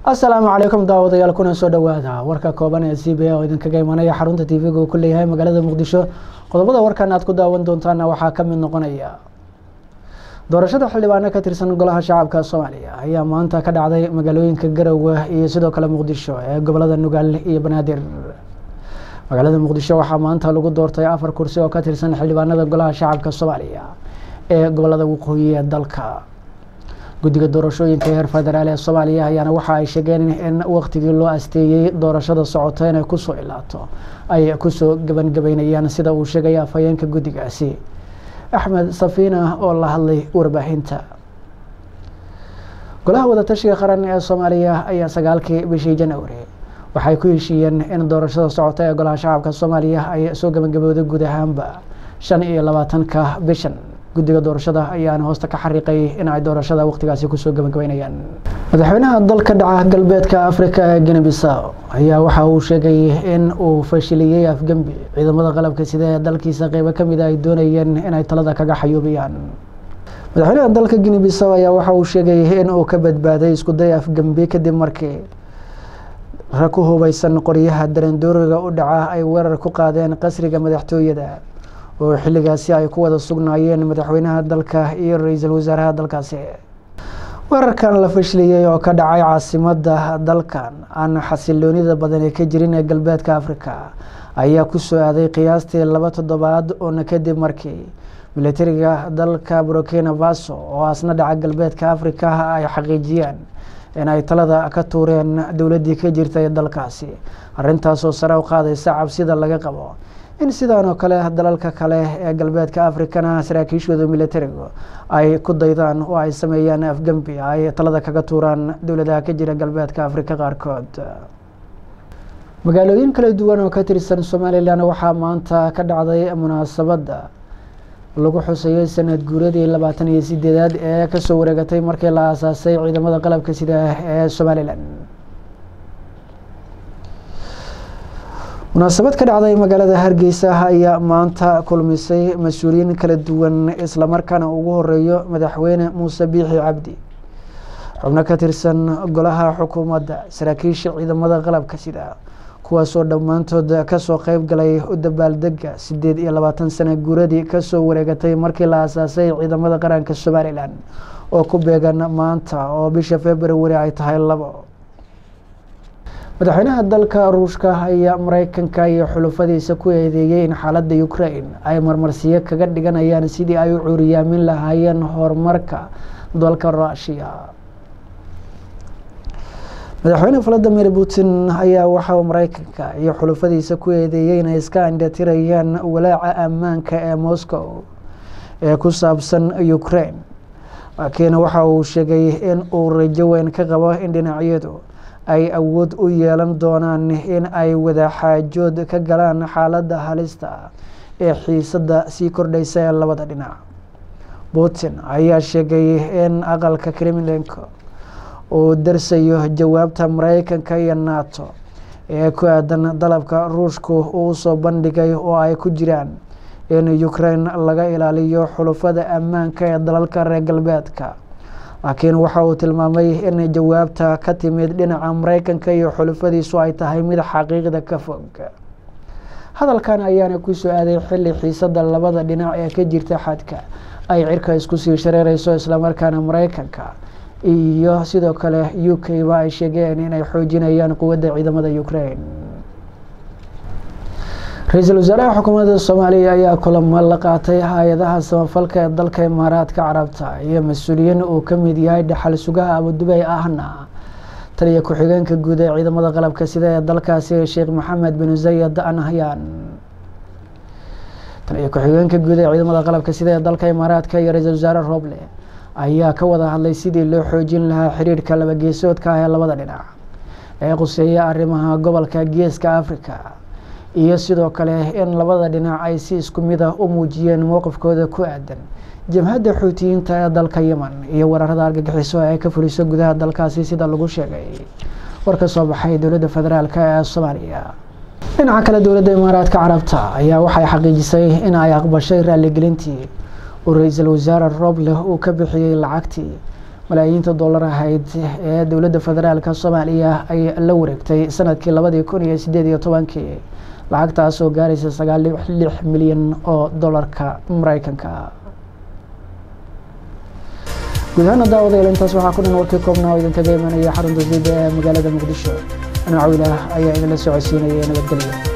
asalaamu calaykum daawadayaal kuna soo dhowaada warka kooban ee c b a oo idinkaga imanaya xarunta t v-ga uu ku leeyahay magaalada muqdisho qodobada warkan aad ku daawan doontaana waxaa ka mid noqonaya doorashada xildhibaano ka tirsan golaha shacabka soomaaliya ayaa maanta ka dhacday magaalooyinka garowe iyo sidoo kale muqdisho ee gobolada nugaal iyo banaadir magaalada muqdisho waxaa maanta lagu doortay afar kursi oo ka tirsan xildhibaanada golaha shacabka soomaaliya ee gobolada waqooyi ee dalka guddiga doorashooyinka heer federaal ee soomaaliya ayaana waxa ay sheegeen in waqtigii loo asteeyey doorashada socota inay kusoo ilaato ay kusoo gebangebeynayaan sida uu sheegay afhayeenka guddigaasi axmed safiina oo la hadlay warbaahinta golaha wadatashiga qaran ee soomaaliya ayaa sagaalkii bishii januari waxay ku heshiiyeen in doorashada socota ee golaha shacabka soomaaliya ay soo gebangabowday guud ahaanba shan iyo labaatanka bishan guddiga doorashada ayaana hoosta ka xariiqay in ay doorashada waqtigaasi kusoo gebagabeynayaan madaxweynaha dalka dhaca galbeedka africa ee guinebisaw ayaa waxa uu sheegay in uu fashiliyey afgembi ciidamada qalabka sida ee dalkiisa qeybo kamid a ay doonayeen inay talada kaga xayuubiyaan madaxweynaha dalka guinebisaw ayaa waxa uu sheegay in uu ka badbaaday iskuday afgembi kadib markii rag ku hubeysan qoryaha darandooriga u dhaca ay weerar ku qaadeen qasriga madaxtooyada oo xilligaasi ay ku wada sugnaayeen madaxweynaha dalka iyo ra-iisul wasaaraha dalkaasi weerarkan la fashiliyey oo ka dhacay caasimada dalkan aan xasiloonida badan ee ka jirin ee galbeedka africa ayaa kusoo aaday qiyaastii laba toddobaad oona kadib markii militariga dalka burkina faso oo asna dhaca galbeedka africa ay xaqiijiyeen in ay talada ka tuureen dowladdii ka jirta ee dalkaasi arrintaasoo sare u qaadaysa cabsida laga qabo in sidaan oo kale dalalka kale ee galbeedka africana saraakiishooda militarigu ay ku daydaan oo ay sameeyaan afgembi ay talada kaga tuuraan dowladaha ka jira galbeedka africa qaarkood magaalooyin kala duwan oo ka tirsan somalilan waxaa maanta ka dhacday munaasabadda lagu xusayay sanad guuradii labaatan iyo sideedaad ee kasoo wareegatay markii la aasaasay ciidamada qalabka sida ee somalilan munaasabad ka dhacday magaalada hargeysa ayaa maanta kulmisay mas-uuliyiin kala duwan islamarkaana ugu horeeyo madaxweyne muuse biixi cabdi xubno ka tirsan golaha xukuumadda saraakiisha ciidamada qalabka sida kuwaasoo dhammaantood kasoo qeyb galay u dabaaldega sideed iyo labaatan sana guuradii kasoo wareegatay markii la aasaasay ciidamada qaranka somalilan oo ku beegan maanta oo bisha february ay tahay labo madaxweynaha dalka ruushka ayaa mareykanka iyo xulufadiisa ku eedeeyey in xaaladda ukraine ay marmarsiyo kaga dhiganayaan sidii ay u cuuriyaamin lahaayeen horumarka dalka russiya madaxweyne valadimir putin ayaa waxauu mareykanka iyo xulufadiisa ku eedeeyey inay iska indhatirayaan walaaca ammaanka ee moscow ee ku saabsan ukraine laakiin waxa uu sheegay in uu rajo weyn ka qabo in dhinacyadu ay awood u yeelan doonaan in ay wadaxaajood ka galaan xaaladda halista ee xiisadda sii kordhaysa ee labada dhinac putin ayaa sheegay in aqalka kremlinka uu darsayo jawaabta mareykanka iyo nato ee ku aadan dalabka ruushku uu soo bandhigay oo ay ku jiraan in ukraine laga ilaaliyo xulufada ammaanka ee dalalka reer galbeedka laakiin waxa uu tilmaamay in jawaabta ka timid dhinaca mareykanka iyo xulufadiisu ay tahay mid xaqiiqda ka fog hadalkan ayaana kusoo aaday xilli xiisada labada dhinac ee ka jirta xadka ay cirka isku sii shareereyso islamarkaana mareykanka iyo sidoo kale u k ba ay sheegeen inay xoojinayaan quwadda ciidamada ukraine ra-iisul wasaaraha xukuumadda soomaaliya ayaa kulamo la qaatay hay-adaha samafalka ee dalka imaaraadka carabta iyo mas-uuliyiin uu ka mid yahay dhaxal sugaha abudubey ahna taliya ku-xigeenka guud ee ciidamada qalabka sida ee dalkaasi sheekh maxamed bin zayed anahyan taliya ku-xigeenka guud ee ciidamada qalabka sida ee dalka imaaraadka iyo ra-iisul wasaare roble ayaa ka wada hadlay sidii loo xoojin lahaa xiriirka labageesoodka ah ee labada dhinac ee quseeya arrimaha gobolka geeska africa iyo sidoo kale in labada dhinac ay si isku mid ah u muujiyeen mowqifkooda ku aadan jabhadda xuutiyiinta ee dalka yemen iyo weerarada argagixiso ee ka fuliso gudaha dalkaasi sida lagu sheegay war ka soo baxay dowladda federaalk ee soomaaliya dhinaca kale dowladda imaaraadka carabta ayaa waxay xaqiijisay in ay aqbashay raaligelintii uu ra-iisul wasaare rooble uu ka bixiyey lacagtii malaayiinta dollar ahayd ee dowladda federaalka soomaaliya ay la wareegtay sanadkii labadii kun iyo sideed iyo tobankii lacagtaas oo gaaraysa sagaal lix milyan oo dollarka mareykanka guud ahaana daawadayaal intaas waxaa ku dhan warkii koobnaa oo idinkaga imanaya xarunta sida ee magaalada muqdisho anuu cawilah ayaa idinla socodsiinaya nabadgelyo